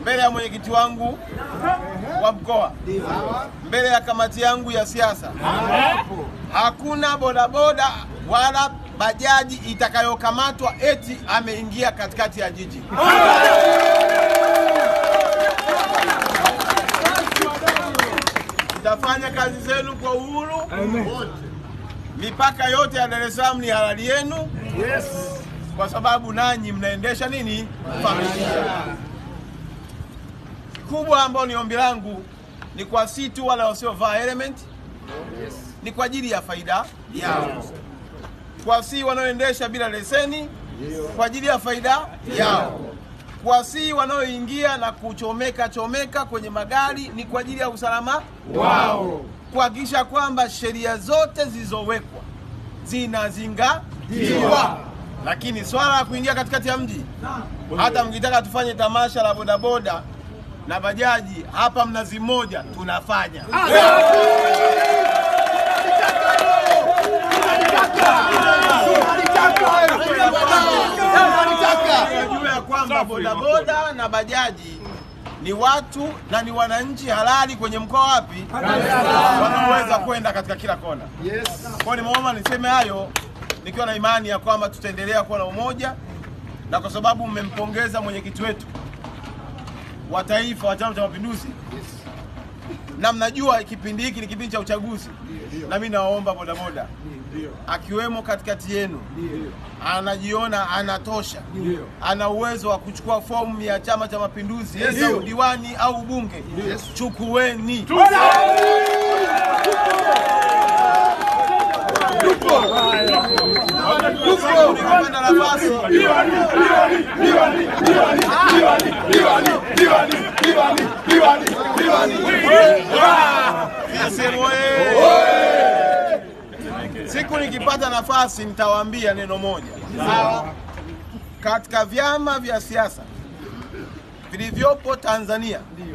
mbele ya mwenyekiti wangu wa mkoa, mbele ya kamati yangu ya siasa, hakuna bodaboda wala bajaji itakayokamatwa eti ameingia katikati ya jiji. Mtafanya kazi zenu kwa uhuru. Mipaka yote ya Dar es Salaam ni halali yenu, kwa sababu nanyi mnaendesha nini, familia kubwa. Ambao ni ombi langu ni kwa si tu wale wasiovaa element, ni kwa ajili ya faida yao, kwa si wanaoendesha bila leseni, kwa ajili ya faida yao, kwa si wanaoingia na kuchomeka chomeka kwenye magari, ni kwa ajili ya usalama wao, kuhakikisha kwamba sheria zote zilizowekwa zinazingatiwa. Lakini swala la kuingia katikati ya mji, hata mkitaka tufanye tamasha la bodaboda na bajaji hapa Mnazi Mmoja tunafanya. Tunajua ya kwamba bodaboda na bajaji ni watu na ni wananchi halali kwenye mkoa wapi, wanaoweza kwenda katika kila kona. Kwa hiyo nimeomba niseme hayo nikiwa na imani ya kwamba tutaendelea kuwa na umoja, na kwa sababu mmempongeza mwenyekiti wetu wa taifa wa Chama cha Mapinduzi na mnajua kipindi hiki ni kipindi cha uchaguzi, na mimi nawaomba bodaboda akiwemo katikati yenu anajiona anatosha, ana uwezo wa kuchukua fomu ya Chama cha Mapinduzi za udiwani au ubunge, chukueni. Nikipata nafasi CCM oye! Siku nikipata nafasi nitawaambia neno moja. Sawa? Katika vyama vya siasa vilivyopo Tanzania